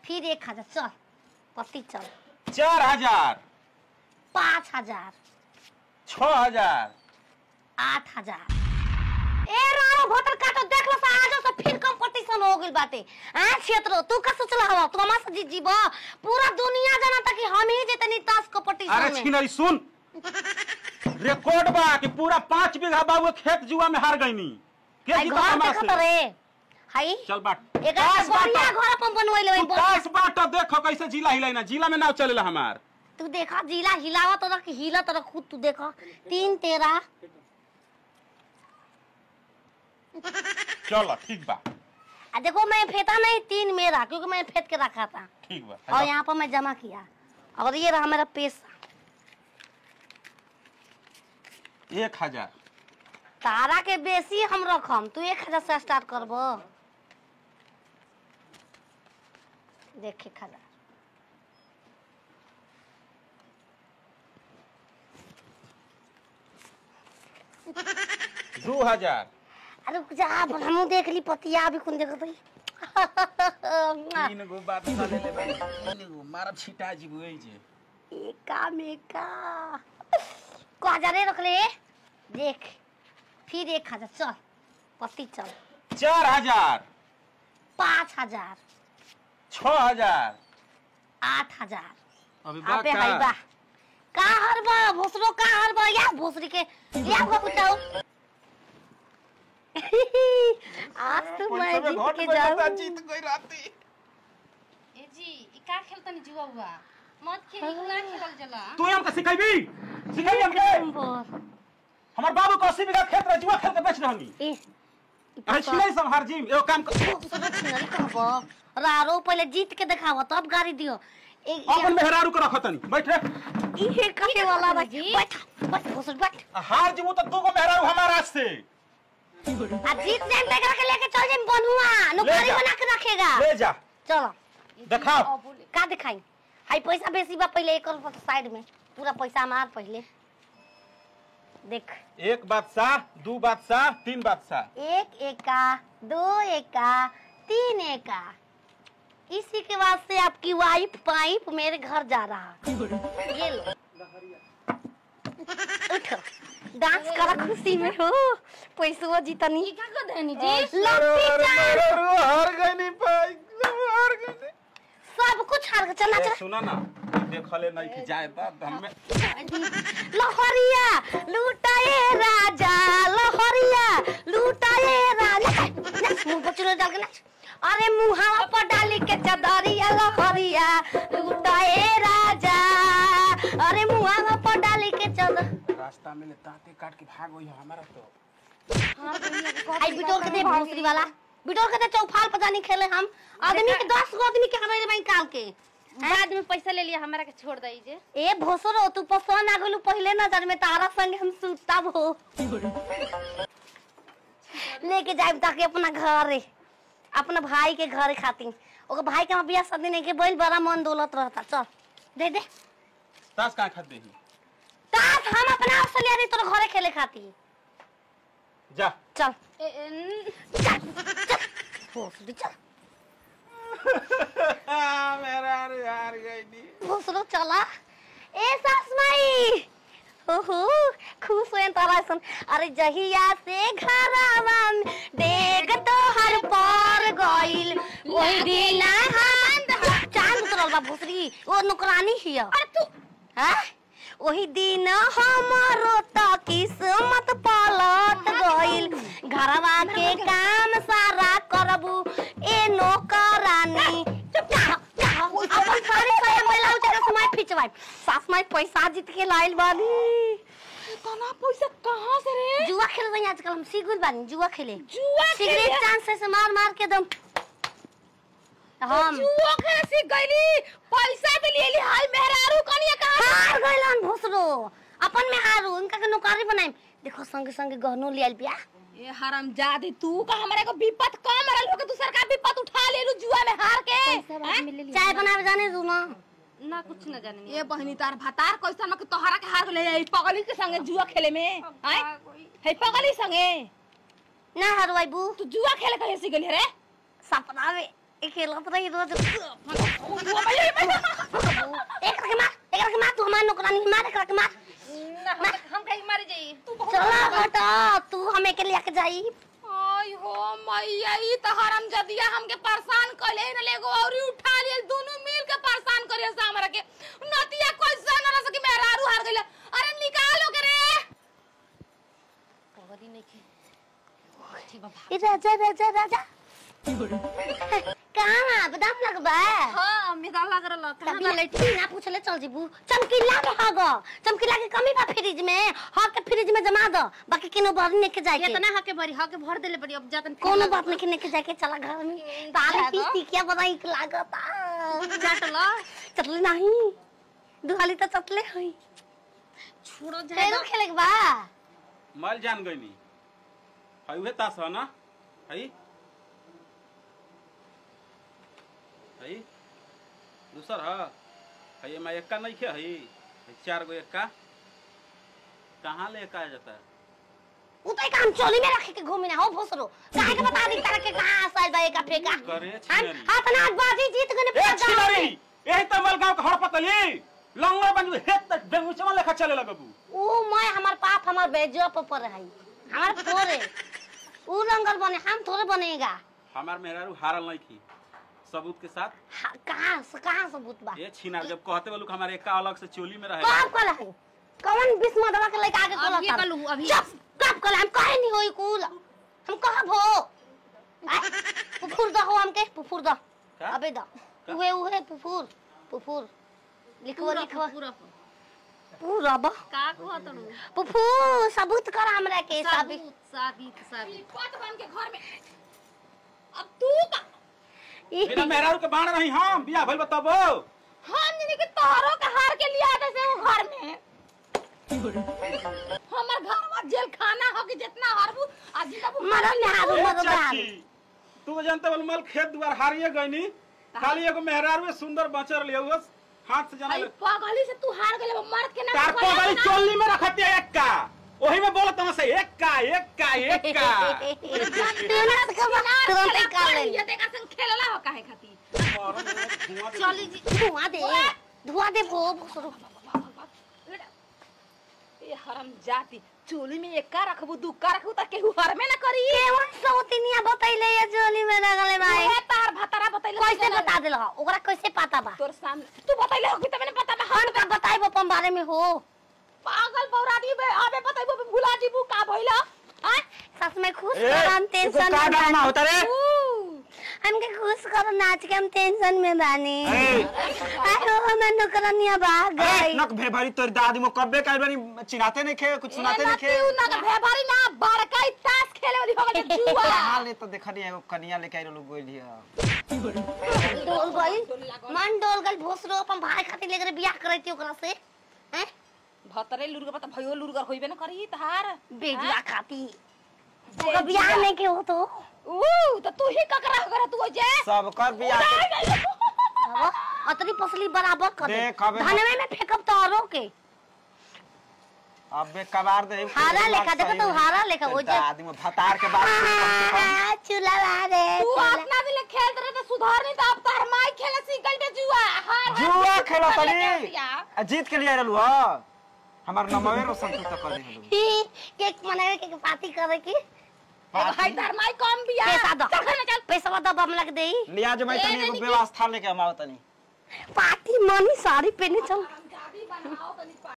फिर एक हजार चल पति चल चार हजार पाँच हजार छ हजार आठ हजार ए राणो भोटर काटो देख लो सा आजो से फिर कंपटीशन हो गइल बाटे हां क्षेत्र तू का सोचला हवा तू हमार से जीत जीबो पूरा दुनिया जाना कि हम ही जेतनी ताश कंपटीशन अरे में छिनरी सुन रिकॉर्ड बा कि पूरा पाँच बीघा बाबू खेत जुआ में हार गईनी के हाय जीता घर हमार देखत से रे हाय चल बाट एक ताश बढ़िया बाटो। घर अपन बनवैले तू ताश बाट देखो कैसे जिला हिलाई ना जिला में नाव चलेला हमार तू देखा जिला हिलावा तो रख हिला तो रख खुद तू देखा तीन तेरा चलो ठीक बा आ देखो मैं फेंता नहीं तीन मेरा क्योंकि मैं फेंत के रखा था ठीक बा और यहाँ पर मैं जमा किया और ये रहा मेरा पैसा एक हजार तारा के बेसी हम रखम तू एक हजार से स्टार्ट करबो देख एक हजार दू हजार अरे जा हमू देख ली पतिया अभी कौन देखत हई तीन गो बात चले ले भाई तीन गो मारब छिटा जीबू ए जे एका मेका को हजारे रख ले देख फिर एक हजार चल पति चल चार हजार पाँच हजार छ हजार आठ हजार अभी अबे हाय बा का हर बा भोसरो का हर बा या भोसरी के या को बताओ आज तो मैं जीत के जाऊं जीत गई राती ए जी ई का खेलतनी जुआ हुआ मत खेली ना खेलल जला तू हमके सिखाइबी सिखाइबी हमके हमर बाबू को 80 बीघा खेत रहे जुआ खेल के बेच रहनी ए अरे छिलै सब हर जिम एगो काम कर भोसरो छिनरी कहबो रारो पहले जीत के दिखाओ तब गाड़ी दियो एक अपन मेहरारू के रखतनी बैठ रे ये कहे वाला बा जी? बैठ बैठ भोसरो बैठ हार जीबू तो दू गो मेहरारू हमारा से आ जीत जाए तेरा के लेके चल जाए बनुआ नौकरी जा। बना के रखेगा ले जा चलो दिखाओ का दिखाई हाई पैसा बेसी बा पहले एक और साइड में पूरा पैसा हमार पहले देख एक बादशाह दू बादशाह तीन बादशाह एक एका दो एका तीन एका इसी के बाद से आपकी वाइफ पाइप मेरे घर जा रहा ये लो उठो डांस करा खुशी में हो पैसो जीतनी ई का कर देनी जी लपटी चाल हार गई भाई हार गई सब कुछ हार के चलना चला सुना ना देखले नहीं कि जाए तब हमें लहरिया लूटाए राजा लहरिया लूटाए राजा नाच मुंह पर चुरो डाल के नाच अरे मुहावा पर डाली के चदरिया लहरिया लूटाए राजा अरे मुहावा पर डाली के चदर रास्ता में ताते काट के भाग गई हमारा तो आई बिटोर के दे भोसरी वाला बिटोर के दे चौफाल पता नहीं खेले हम आदमी के दस गो आदमी के हमारे भाई काल के बाद में पैसा ले लिया हमरा के छोड़ दई जे ए भोसरो तू पसंद आ गलू पहले नजर में तारा संग हम सुतब हो लेके जाए ताकि अपना घरे अपना भाई के घरे खातिर ओकर भाई के बियाह शादी नहीं के बैल बड़ा मन दौलत रहता चल दे दे ताश कहाँ खाते ही ताश हम अपना आप से ले रही तोर घरे खेले खातिर जा चल ए, ए, न- चल चल भोसड़ी चल मेरा हार गई भोसड़ो चला ए सास माई ओहो खुश होएन तारा सन अरे जहिया से घरवा में डेग तो हर पर गइल ओही दिन हम चांद उतरल बा भोसड़ी ओ नौकरानी हिया अरे तू हैं ओही दिन हमरो त किस्मत पलट गइल घरवा के काम सारा करबू ए नौकरानी अपन सारी साया महिला उठा समय खिंचवाई सास माई पैसा जीत के लाइल बानी इतना पैसा कहाँ से रे जुआ खेल रही आजकल हम सीख बानी जुआ खेले जुआ सिगरेट चांस से मार मार के दम हम जुआ खेले सीख गईली पैसा भी ले ली हाल मेहरारू कनिया कहाँ हार गइलन भोसरो अपन में हारू इनका के नौकरी बनाई देखो संगे संगे गहनो ले आइल बिया ए हराम जादी तू का हमारे को विपत कम रहल हो के दूसर का विपत उठा ले लू जुआ में हार के हैं? चाय बनावे जाने दू ना ना कुछ न जाने ये बहनी तार भतार कैसन मके तोहरा के हार ले आई पगली के संगे जुआ खेले में हैं है पगली संगे ना हरवाई बू तू जुआ खेले कहे सी गेली रे सपना में एक खेलत रही रोज एक रखे मार एक रखे मार तू हमार नौकरानी मार एक रखे मार हम कहीं मर जाई तू बहुत चला बेटा तू हमें के लेके जाई आई हो मैया ई त हराम जदिया हमके परेशान कले न लेगो और उठा लिए दोनों मिल के परेशान करे से हमरा के नतिया कोई सन न सकी मेरा आरू हार गइल अरे निकालो के रे पगड़ी नहीं के ठीक बाबा ए राजा राजा राजा कहाँ बदाम लगबा हां मेरा लग रहल कभी लड़की ना पूछले चल जीबू चमकीला के हग चमकीला के कमी बा फ्रिज में हग के फ्रिज में जमा दो बाकी किनो बाहर लेके जाए के इतना हके भरी हके भर देले बड़ी अब जातन कोनो बात नहीं लेके जाके चला घर में तारे जागो। पीती क्या बताई लागता जाटला चटले नहीं दुहाली तो चटले हुई छोड़ो फेरो खेले के बा मल जान गईनी हई उहे तास ह ना हई हई दूसर ह हई एमा एक्का नहीं खे हई हई चार गो एक्का कहाँ ले एक्का आ जाता है उतई काम चोली में रख के घूमी ना हो भोसरो काहे के बता दी तरह के कहां साल बा का फेंका करे हम छिनरी हाथ ना बाजी जीत गने ए छिनरी एही त मल गांव के हड़पतली लंगड़ा बन हेत तक बेंगुचमा लेखा चले लगबू ओ मैं हमार पाप हमार बेजो पर पर है हमार थोरे ऊ रंगल बने हम थोड़े बनेगा हमार मेहरारू हारल नहीं थी सबूत के साथ हा- कहाँ से कहाँ सबूत बा ये छिनार जब कहते बोलू हमारे एक्का अलग से चोली में रहे कब कल है कौन बिस्म दवा के लेके आगे अब कल ये कल हूँ, अभी। चुप कब कल हम कहे नहीं होई कुल हम कहब हो आय, पुफुर दो हमके पुफुर दो का? अबे दो का? उहे उहे पुफुर पुफुर लिखवा लिखवा पूरा पूरा बा का को तड़ू पुफुर सबूत कर हमरा के साबित साबित साबित साबित पत बन के घर में अब तू का बिना मेहरारू के बाण रही हम बिया भइल बताबो हम जिनी के तोहरो के हार के लिया दे से वो घर में हमर घर में जेल खाना हो कि जितना हारबू आज तक मरल में हारू ए मरल में हारू चाची तू जानते बोल मल खेत दुआर हारिए गईनी खाली एगो मेहरारू सुंदर बचर लियो बस हाथ से जाना आई पागली से तू हार गेले मर्द के ना तार पगली चोली में रखती है एक का ओही में बोलत हम से एक का एक का एक का तुरंत खबर तुरंत ही कर ले ये देखा संग खेलला हो काहे खाती चली जी धुआं दे धुआं दे वो भोसरो ये हरम जाती चोली में एक का रखबू दू का रखबू त केहू हर में ना करी केवन सौतिनिया बतैले ये जोली में लगले भाई ओहे तार भतारा बतैले कैसे बता देल हो ओकरा कैसे पता बा तोर सामने तू बतैले हो कि तमने पता बा हम का बताइब अपन बारे में हो पागल बौरादी बे अबे बतैबो बे भुला जीबू का भइला आय सस में खुश कर हम टेंशन में ड्रामा बानी होता रे हमके खुश कर नाच के हम टेंशन में बानी ए। आयो हमर नौकरानिया भाग गई नक भे भरी तोर दादी मो कब्बे काई बारी चिनाते नहीं खे कुछ सुनाते नहीं खे तू ना भे भारी ना बड़का ही ताश खेले वाली हो गई जुआ हाल ने तो देखनी एगो कनिया लेके आइलो लोग गोइली है डोल गई मन डोल गई भोसरो अपन भाई खातिर लेकर बियाह करैती ओकरा से हैं भतरे लुरगर पता भयो लुरगर होइबे ना करी तहार बेजुआ खाती ओकर बियाह नहीं के हो तो ऊ तो तू ही ककरा कर तू जे सब कर बिया अब अतरी पसली बराबर कर दे देख, अबे धनवे में फेंकब तो औरों के अबे कबार दे हारा लेखा देखो तो हारा लेखा वो जे दादी मो भतार के बात सुन कम से कम चूल्हा मारे तू अपना दिले खेलत रहे तो सुधार नहीं तो अब तार माई खेले सीखल बे जुआ हार हार जुआ के खेलो खेले तनी के सिया। आ जीत के लिए रहलू ह हमार नमवे रोशन तू तक कर देलू केक मनावे के पार्टी करे की एगो हाय तार माई कम बिया पैसा दो चल खाना चल पैसा दो बम लग देई लिया जो मैं ए, तनी नहीं, एगो नहीं, व्यवस्था लेके हम आओ तनी पार्टी मनी साड़ी पहने चल जाबी बनाओ तनी